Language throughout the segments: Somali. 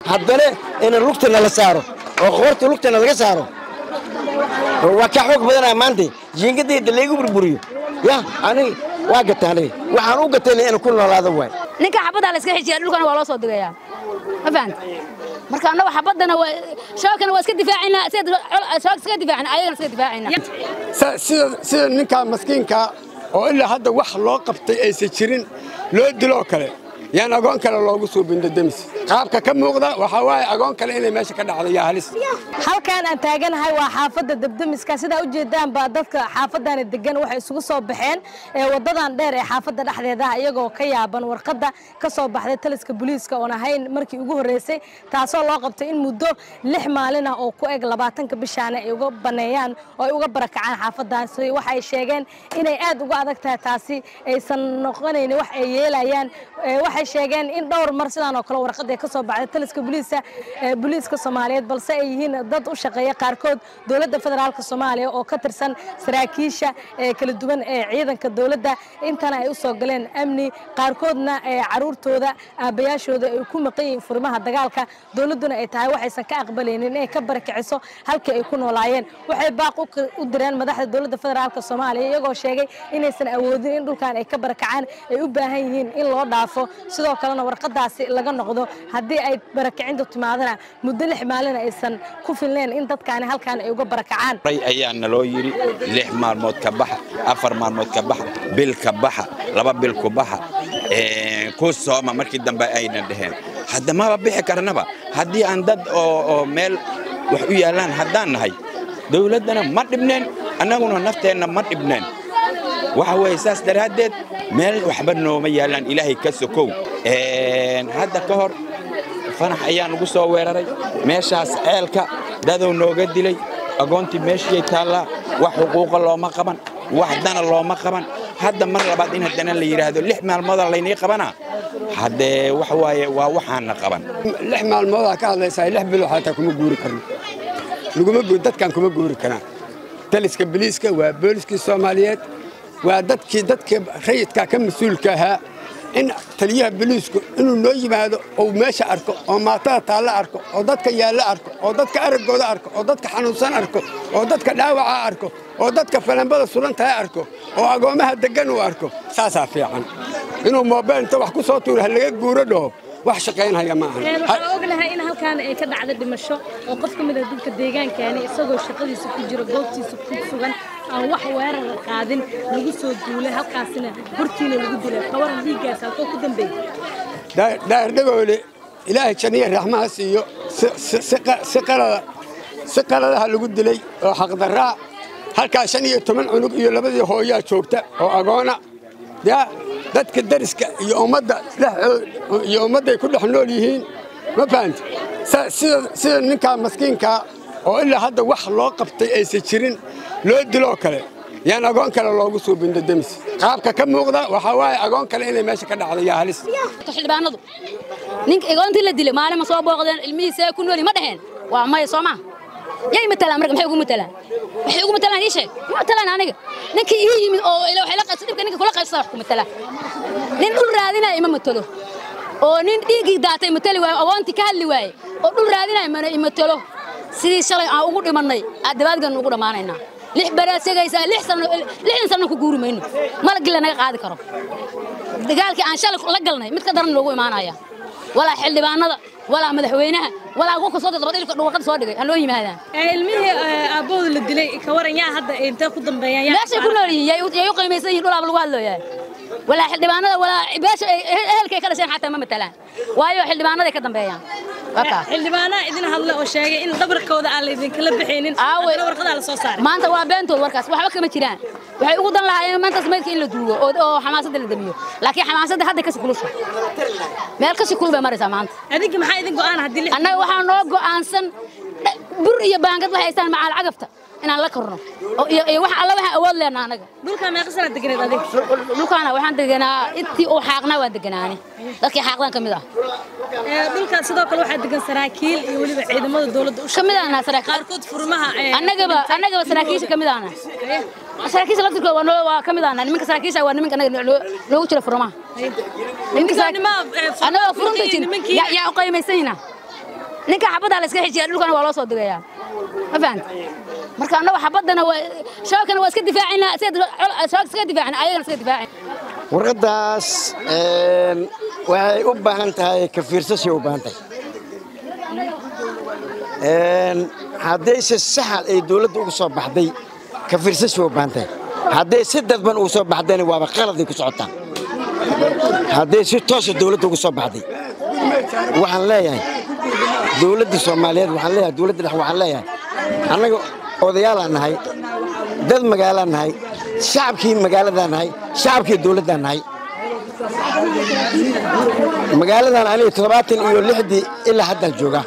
haddana ina lugtana la saaro oo qoorta lugtana laga saaro waa ka xoog badanaa maanta jiingadayda laygu burburiyo ya aniga waa gata aniga waxaan u gatayna inaan ku noolaado waay ninka xabadda la iska xijiya dhulkana waa loo soo digayaa ma fahanta marka annagu xabaddana waa shabaabkana waa iska difaacaynaa sida shabaabka iska difaacana ayagana iska difaacaynaa sida sida ninkaa maskiinkaa oo ilaa hadda wax loo qabtay aysan jirin loo diloo kale yaan agoon kale loogu soo bindo demis qaabka ka muuqda waxaa waaye agoon kale inay meesha ka dhacdo yaa halis halkaan aan taaganahay waa xaafadda debdemiska sidaa u jeedaanba dadka xaafaddaani degan waxay isugu soo baxeen ee waddadan dheer ee xaafadda dhexdeeda ah iyagoo ka yaaban warqadda ka soo baxday taliska booliiska oon ahayn markii ugu horreysay taasoo loo qabtay in muddo lix maalin ah oo ku eg labaatanka bishaana ay uga baneeyaan oo ay uga barakacaan xaafaddaasi waxay sheegeen inay aad uga adag tahay taasi aysan noqonayn wax ay yeelayaan waxay sheegeen in dhowr mar sidaan oo kale warqad ay ka soo baxday taliska booliiska booliiska soomaaliyeed balse ay yihiin dad u shaqeeya qaarkood dowladda federaalka soomaaliya oo ka tirsan saraakiisha kala duwan ee ciidanka dowladda intana ay u soo galeen amni qaarkoodna caruurtooda aabbayaashooda ay ku maqan yihiin furimaha dagaalka dowladduna ay tahay waxaysan ka aqbalaynin inay ka barakiciso halkii ay ku noolaayeen waxay baaq u direen madaxda dowladda federaalka soomaaliya iyagoo sheegay inaysan awoodin in dhulkan ay ka barakacaan ay u baahan yihiin in loo dhaafo sidoo kalena warqadaasi laga noqdo haddii ay barakicintu timaadana muddo lix maalin aysan ku filneen in dadkaani halkaan ay uga barakacaan ayaa naloo yidhi lix maalmood ka baxa afar maalmood ka baxa bil ka baxa laba bil ku baxa ku sooma markii dambe ayna dheheen hadda maba bixi karnaba haddii aan dad oo meel wax u yaallaan haddaan nahay dawladdana ma dhibneen annaguna nafteenna ma dhibneen waxa weeye saas daraaddeed meel waxba nooma yaallaan ilaahay ka sokow hadda ka hor fanax ayaa nagu soo weeraray meeshaas ceelka dadow nooga dilay agoontii meeshiyay taallaa wax xuquuqa looma qaban wax dana looma qaban hadda mar labaad in haddana la yidhaahdo lix maalmooda laynii qabanaa haddee waxa waaye waa waxaana qaban lix maalmoodaa ka hadlaysaa lix bilo xataa kuma guuri karno laguma guuri dadkan kuma guuri karaan taliska biliiska waa booliskii soomaaliyeed waa dadkii dadka rayidka ka mas-uulka ahaa in taliyaha biliisku inuu noo yimaado ou meesha arko oo maatada taalla arko oo dadka yaalla arko oo dadka araggooda arko oo dadka xanuunsan arko oo dadka dhaawaca arko oo dadka falambada sulantaha arko oo agoommaha deggan uu arko saasaa fiican inuu moobeel inta wax ku soo tuuro ha laga guuro dhaho wax shaqaynhaya ma ahan waxaan ognahay in halkaan ay ka dhacda dhimasho oo qof ka mid ah dadka deegaankaani isagoo shaqadiisa ku jira goobtiisa ku sugan aan wax weerar la qaadin lagu soo duulay halkaasina hortiina lagu dilay kawaran dhiiggaas halkoo ku dambeeyey dhaardhagoole ilaahay janiya raxmaha siiyo si qalada si qaladaha lagu dilay oo xaqdarraa halkaas shan iyo toban cunug iyo labadii hooyaa joogta oo agoona yaa dadka dariska iyo ummadda iyo ummadday ku dhex nool yihiin ma fahamti sida ninkaa maskiinkaa oo ilaa hadda wax loo qabtay aysan jirin loo diloo kale yaan agoon kale loogu soo bindo demis qaabka ka muuqda waxaa waaye agoon kale inay meesha ka dhacdo yaa halis xildhibaanadu ninka agoontii la dilay maalin ma soo booqdeen ilmihiisa ku nooli ma dhaheen waa maya soo maa yay matalaan marka maxay ugu matalaan waxay ugu matalaan ii sheeg ma matalaan aniga ninkii ii yimid oo ila waxay la qaybsa dhibka ninka kula qaybsada wax ku matalaan nin dhul raadinaya ima matalo oo nin dhiiggii daatay matali waayo agoontii ka hadli waaye oo dhul raadinaya mana imatalo sidii shalay aan ugu dhimannay aad dabaadgan ugu dhammaanaynaa lix baraad segaysaa lix sano lixdan sano ku guuri mayno malagii lanaga qaadi karo dagaalkii aan shalay la galnay mid ka daran loogu imaanaya walaa xildhibaanada walaa madaxweynaha walaa kuwa kasoo dabad ilka dhuwaqada soo dhigay ha loo yimaadaan ilmihii aabbahooda la dilay ka waran yaa hadda intee ku dambeeyaan meeshay ku nool yihiin yay u qiimaysan yihin dhulaaba lagu hadlooyaa walaa xildhibaanada walaa beesha ehelkay ka dhasheen xataa ma matalaan waayo xildhibaanaday ka dambeeyaan xildhibaanaa idin hadla oo sheegay in dhabarkooda aan la idinkala bixaynin warqadaa la soo saaray maanta waa beentood warkaas waxba kama jiraan waxay ugu dan lahaayeen maantaas maydka in la duugo oo xamaasadda la damiyo laakiin xamaasadda hadda kasi kulusha meel kasi kul bay maraysaa maanta adinka maxaa idin go'aan haddii annaga waxaa noo go'aansan bur iyo baangad waxay haystaan macaal cagafta inaan la korno iyo wax alla waxaan awood leenaa anaga dhulkaa meeqa sanaa deganeed adig dhulkaana waxaan deganaa intii uu xaaqnaa waan deganaani dadkii xaaqdan ka mid ah dhulka sidoo kale waxaa degan saraakiil iyo weliba ciidamada dowladda u kamid ahna saraakiil qaarkood furmaha annagaba annagaba saraakiisha kamid ahna saraakiisha laftirkooda waa noo waa kamid ahna nimanka saraakiisha waa nimanka anaga noogu jira furmaha nimanka annaga furunta jin yaa u qaymaysanyina ninka xabaddaa la iska xijiya dhulkana waa loo soo digayaa ma fahanta marka annagu xabaddana waa shabaabkana waa iska difaacayna shabaabka iska difaacayna ayagana iska difaacayna warqaddaas een, waxay u baahan tahay ka fiirsashay u baahan tahay Een, haddayse saxa ay dowladda ugu soo baxday ka fiirsashay u baahan tahay hadday si dadban ugu soo baxdayna waaba qaladay ku socotaa hadday si toosa dowladda ugu soo baxday waxaan leeyahay dowladda soomaaliyeed waxaan leeyahay dowladda dhex waxaan leeyahay annaga odayaalaan nahay dad magaalaan nahay shacabkii magaaladaan nahay shacabkii dowladdaan nahay magaaladan aniga toddobaatan iyo lixdii ilaa haddaan joogaa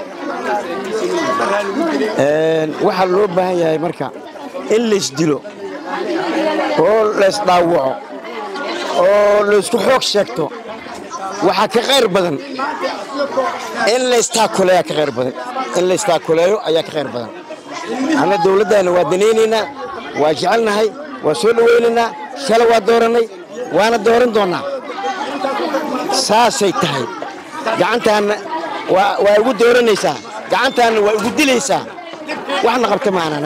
Een, waxaa loo baahan yahay marka in laysdilo oo laysdhaawaco oo laysku xoog sheegto waxaa ka khayr badan in laystaakuleeyaa ka khayr badan in laystaakuleeyo ayaa ka khayr badan anna dowladdaana waa danaynaynaa waa jecelnahay waa soo dhowaynaynaa shala waa doorannay waana dooran doonnaa saasay tahay gacantaanna waa waa igu dooranaysaa gacantaanna waa igu dilaysaa waxna qabta maanaan